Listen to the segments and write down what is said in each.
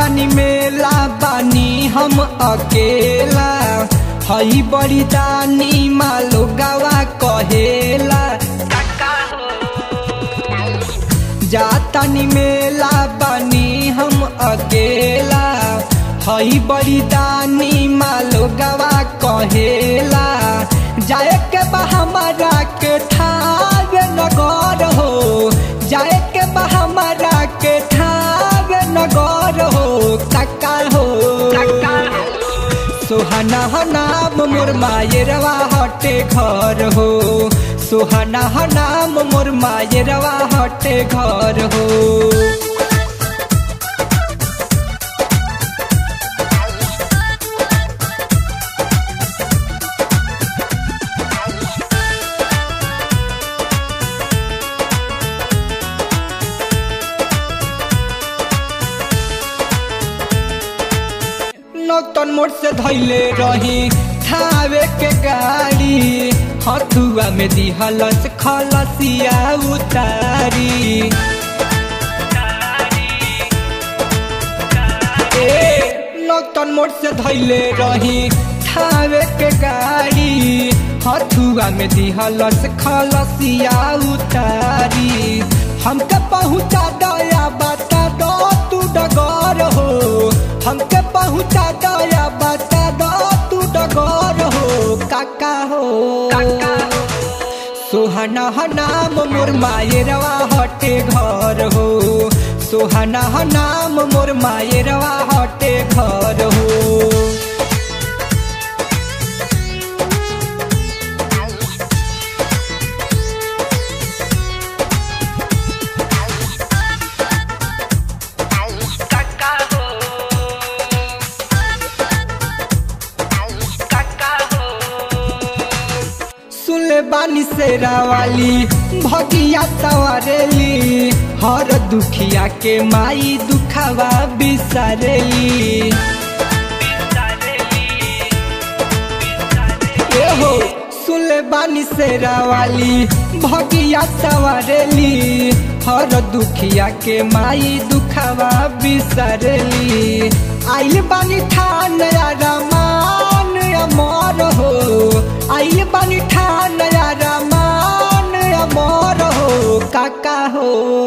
तनी मेला बानी हम अकेला हई बड़ी दानी मालो गवा कहेला जा तनी मेला बानी हम अकेला हई बड़ी दानी मालो गवा कहेला जाए के बा हमारा के ठावे नगर हो जाए के बा हमारा के ठावे नगर हो काका हो सुहाना हो नाम मोर मायरवा हटे घर हो सुहाना हो नाम मोर मायरवा हटे घर हो नौतन मोड़ से धैले रही थावे के गाड़ी हथुआ में दिहलस खलसिया उतारी ए नौतन मोड़ से धैले रही थावे के गाड़ी हथुआ में दिहलस खलसिया उतारी हमके पहुँचा दया बता दो तू डगर हो हमके पहुँचा दया बता दो तू डगर हो काका हो सुहाना ह नाम मोर मायरवा हटे घर हो सुहाना ह नाम मोर मायरवा हटे घर हो सुनले बानी सेरा वाली भगिया सवारेली हर दुखिया के माई दुखावा बिसारेली ए हो सुनले बानी सेरा वाली भगिया सवारेली हर दुखिया के माई दुखावा बिसारेली आइल बानी ठान रमान अमर हो आइल बानी ठान रमान अमर हो काका हो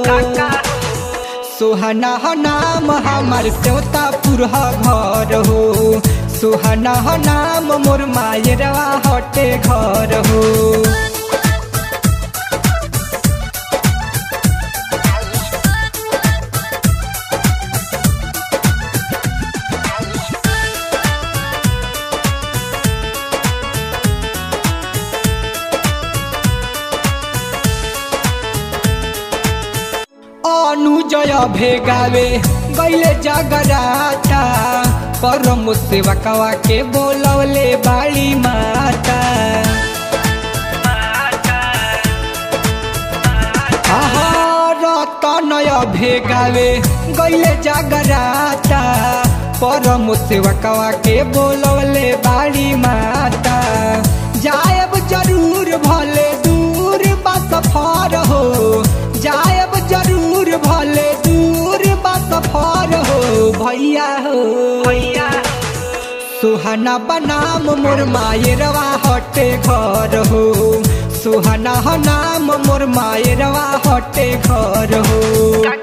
सुहाना ह नाम हमार सेवता पुरह घर हो सुहाना ह नाम मोर मायरवा हटे घर हो अनुजय भेगावे गैले जगराता परम सेवकवा के बोलवले बाड़ी माता आहा, रतनय भेगावे गैले जगराता परम सेवकवा के बोलवले बाड़ी माता जायब जरूर भले दूर बा सफर हो जायब जरूर भले दूर बा सफर हो भैया हो भैया सुहाना बनाम मोर मायरवा हटे घर हो सुहाना ह नाम मोर मायरवा हटे घर हो